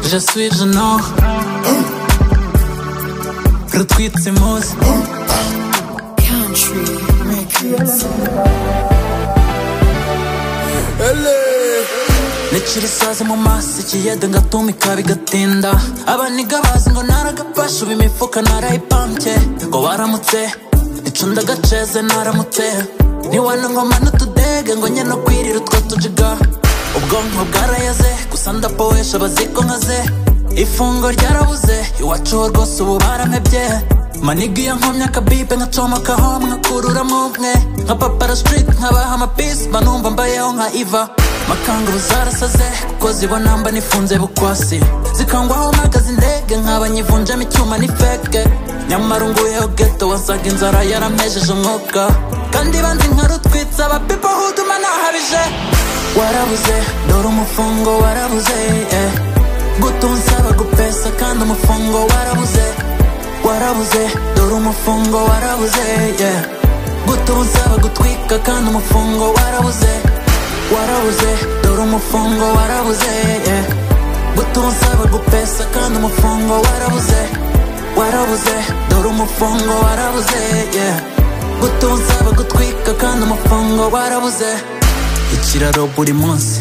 Je suis genoux. Retweet ces mots. Country Records. Ntikiri saza mu maso ikiyaga ngatumika bigatinda abaniga bazi ngo naragapasha ubu imifuka narayipampye ngo baramutse nicunda agaceze naramutse niwana ngoma n'utudege ngo nyine kwirira utwo tujiga ubwonko bwarayaze gusa ndapohesha abaziko nkaze ifungo ryarabuze iwacu ho rwose ubu baramebye maniga iyo nkomye akabibe nkacomekaho mwakururamo umwe nka papara street nkabaha amapisi banumva mbayeho nka iva makanguru zarasaze kuko zibona mba nifunze bukwasi zikangwaho mpagaze indege nkaba nyivunjemo icyuma ni feke nyamara unguyeho geto wasaga inzara yaramejeje umwuka kandi banzi nkarutwitsa abapipo huduma nahabije warabuze dore umufungo warabuze eh. gutunsaba gupesa kandi umufungo warabuze warabuze dore umufungo warabuze yeah. gutunsaba gutwika kandi umufungo warabuze warabuze dore umufungo warabuze yeah. gutunsaba gupesa kandi umufungo warabuze warabuze dore umufungo warabuze yeah. gutunsaba gutwika kandi umufungo warabuze ikiraro buri munsi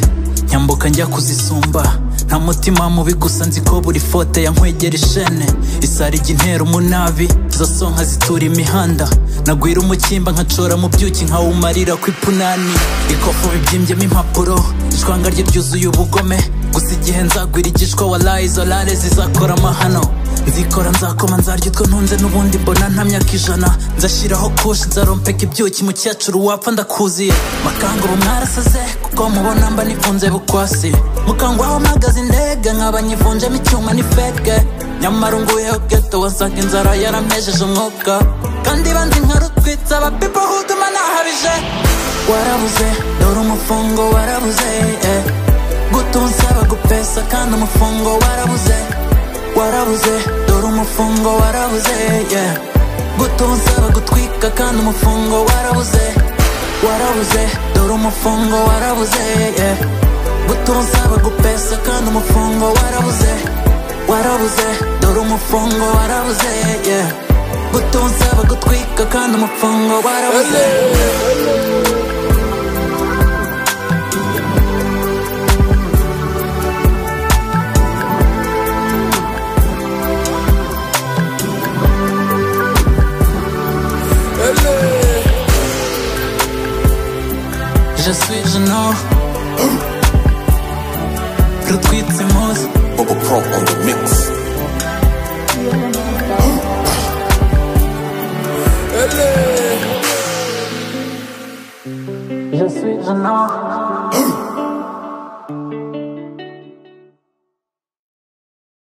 nyambuka njya kuzisumba nta mutima mubi gusa nzi ko buri fote yankwegera ishene isarijya intera umunabi izo so nkazitura imihanda nagwira umukimba nkacora mu byuki nkawumarira ku ipunani ikofu bibyimbyemo impapuro ishwanga rye ryuzuye ubugome gusa igihe nzagwira igishwa walayi izo rare zizakora amahano nzikora nzakoma nzarya utwo ntunze n'ubundi mbona nta myaka ijana nzashyiraho kushi nzarompeka ibyuki mu cyacuru wapfa ndakuziye makanga ubu mwarasaze kuko mubona mba nifunze bukwasi mukangwaho mpagaze indege nkaba nyivunjemo icyuma ni feke nyamara unguyeho geto wasaga inzara yarampejeje umwuka kandi banzi nkarutwitsa abapipo huduma nahabije warabuze dore umufungo warabuze eh. gutunsaba gupesa kandi umufungo warabuze warabuze dore umufungo warabuze yeah. gutunsaba gutwika kandi umufungo warabuze warabuze dore umufungo warabuze yeah. gutunsaba gupesa kandi umufungo warabuze warabuze dore umufungo warabuze yeah. gutunsaba gutwika kandi umufungo warabuze Je suis genoux Retweet ces mots Bubba Pro on the mix. Je suis genoux